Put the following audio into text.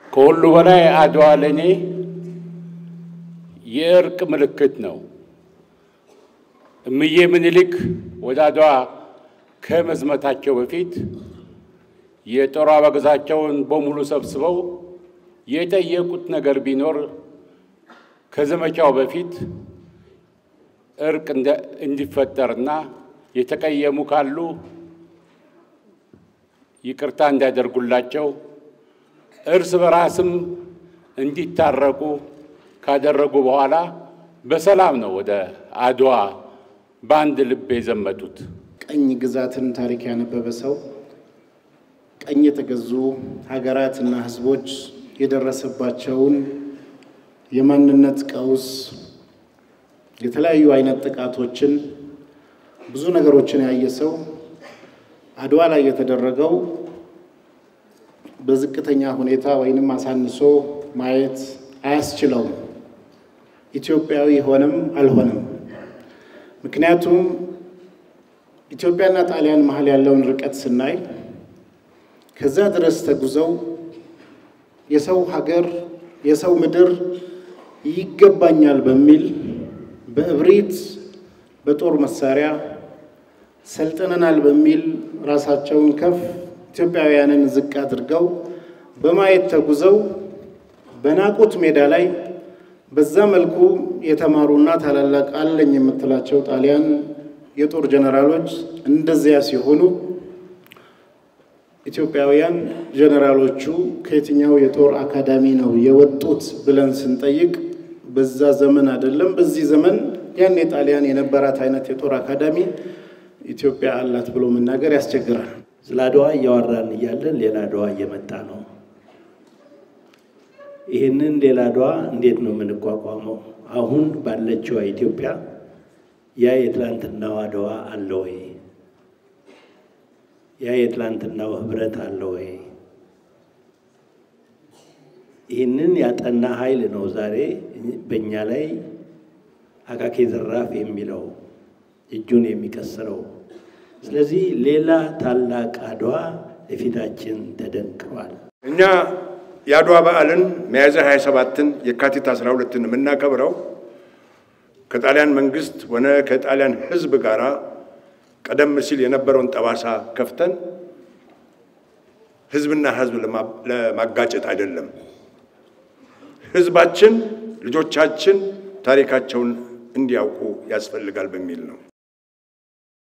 ከሁሉ በላይ አድዋ ለእኔ የእርቅ ምልክት ነው። እምዬ ምኒልክ ወደ አድዋ ከመዝመታቸው በፊት የጦር አበጋዛቸውን በሙሉ ሰብስበው የጠየቁት ነገር ቢኖር ከዘመቻው በፊት እርቅ እንዲፈጠርና የተቀየሙ ካሉ ይቅርታ እንዲያደርጉላቸው እርስ በራስም እንዲታረቁ ካደረጉ በኋላ በሰላም ነው ወደ አድዋ በአንድ ልብ የዘመቱት። ቀኝ ግዛትን ታሪክ ያነበበ ሰው ቀኝ የተገዙ ሀገራትና ሕዝቦች የደረሰባቸውን የማንነት ቀውስ፣ የተለያዩ አይነት ጥቃቶችን፣ ብዙ ነገሮችን ያየ ሰው አድዋ ላይ የተደረገው በዝቅተኛ ሁኔታ ወይንም አሳንሶ ማየት አያስችለውም። ኢትዮጵያዊ ሆነም አልሆነም። ምክንያቱም ኢትዮጵያና ጣሊያን መሀል ያለውን ርቀት ስናይ ከዛ ድረስ ተጉዘው የሰው ሀገር የሰው ምድር ይገባኛል በሚል በእብሪት በጦር መሳሪያ ሰልጥነናል በሚል ራሳቸውን ከፍ ኢትዮጵያውያንን ዝቅ አድርገው በማየት ተጉዘው በናቁት ሜዳ ላይ በዛ መልኩ የተማሩና ታላላቅ አለኝ የምትላቸው ጣሊያን የጦር ጀነራሎች እንደዚያ ሲሆኑ ኢትዮጵያውያን ጀነራሎቹ ከየትኛው የጦር አካዳሚ ነው የወጡት ብለን ስንጠይቅ በዛ ዘመን አይደለም፣ በዚህ ዘመን ያን የጣሊያን የነበራት አይነት የጦር አካዳሚ ኢትዮጵያ አላት ብሎ መናገር ያስቸግራል። ስለ አድዋ እያወራን እያለን ሌላ አድዋ እየመጣ ነው። ይህንን ሌላ አድዋ እንዴት ነው የምንቋቋመው? አሁን ባለችዋ ኢትዮጵያ ያ የትላንትናው አድዋ አለ ወይ? ያ የትላንትናው ህብረት አለ ወይ? ይህንን ያጠና ኃይል ነው ዛሬ በእኛ ላይ አቃቂ ዘራፍ የሚለው እጁን የሚቀስረው። ስለዚህ ሌላ ታላቅ አድዋ ለፊታችን ተደንቅሯል። እኛ የአድዋ በዓልን ሚያዝያ 27ን የካቲት 12ን የምናከብረው ከጣሊያን መንግስት ሆነ ከጣሊያን ህዝብ ጋር ቀደም ሲል የነበረውን ጠባሳ ከፍተን ህዝብና ህዝብ ለማጋጨት አይደለም። ህዝባችን፣ ልጆቻችን ታሪካቸውን እንዲያውቁ ያስፈልጋል በሚል ነው።